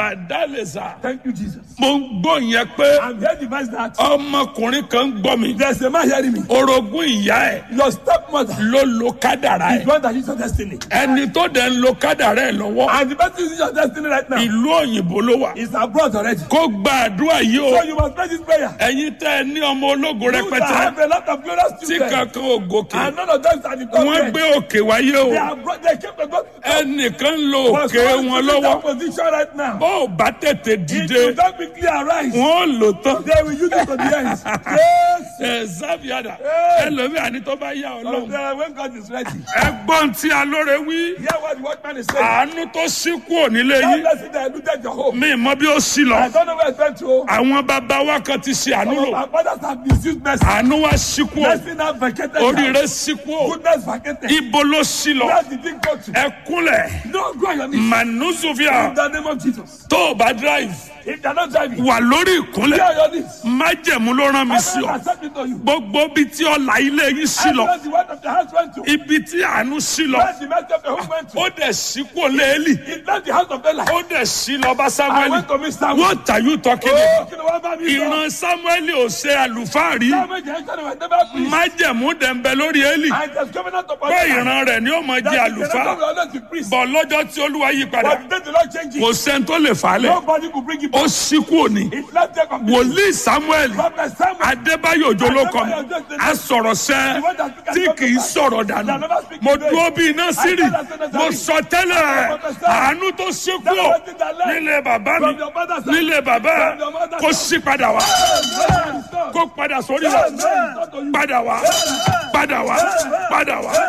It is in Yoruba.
màdálẹ́sà Thank you, Jesus. mo ń gbọ́ yẹn pé I'm here to advise that ọmọkùnrin kan ń gbọ́ mi there's a man hearing me. orogún ìyá ẹ̀ Your stepmother ló lo kádàrá is ẹ̀ the one that is your destiny. ẹni tó dẹ̀ ń lo kádàrá ẹ̀ lọ́wọ́ And the person is your destiny right now ìlú òyìnbó ló wà is abroad already. kó gba àdúrà yìí o So you must pray this prayer. ẹ̀yin tẹ́ ẹ ní ọmọ ológo You that rẹpẹtẹ have a lot of glorious tí children. kankan ò gòkè And none of them are the top wọ́n men. gbé òkè wáyé o They are bro- they came to God. ẹnìkan ń lo But òkè someone wọn is in lọ́wọ́ that position right now. bó o bá tètè If dìde you don't quickly arise, wọ́n lò tán they will use it to the end. Yes. ẹ zábìádà Hey. ẹlòmíà ní tó bá yá So ọlọ́run then when God is ready, ẹgbọ́n tí alóore wí hear what the watchman is saying. àánú tó sí kúrò nílé That yìí blessing that looted your home. mi mọ bí ó sí lọ I don't know where it's went to. àwọn bàbá wa kan ti ṣe àánú Some lò of our fathers have misused mercy. àánú wa sí kúrò Mercy now vacated. oríire sí kúrò Goodness vacated. ibo ló sí lọ Where did it go to? ẹkúnlẹ̀ No, go on your knees. manuzuvia In the name of Jesus. tó o bá drive If they're not driving, wà lórí go ìkúnlẹ̀ on your knees. májẹ̀mú ló rán mi sí I ọ accept it to you. gbogbo bí tí ọlà ilé yín sí lọ Everywhere the word of the house went to. ibi tí àánú sí lọ Where the mercy of the home went to. ó dẹ̀ sí kúrò léèlì It left the house of Bella. ó dẹ̀ sí lọ bá I samuel went to meet Samuel. what are you talking Oh, about kí ni wọ́n bá mi sọ? ìran samuel ò ṣe àlùfáà rí Samuel jẹ́ sọ́ni wẹ̀ never preach. májẹ̀mú dẹ̀ ń bẹ lórí élì And there's covenant upon pé the house. ìran rẹ̀ ni ó mọ jẹ́ That the àlùfáà generation will always be priest. bọ̀ lọ́jọ́ tí olúwa yí padà But the day the Lord changes, kò sẹ́ni tó lè fà á lẹ̀ nobody could bring it ó back. sí kúrò ní It left there completely. wòlíì samuel Prophet Samuel. adébáyò òjò ló kọ mi a sọ̀rọ̀ sẹ́ tí kì í sọ̀rọ̀ dànù mo dúró bí iná sírì mo sọ tẹ́lẹ̀ àánú tó ṣekú ọ̀ nílé bàbá mi nílé bàbá kó sí padà wá kó padà sórí wa padà wá padà wá padà wá.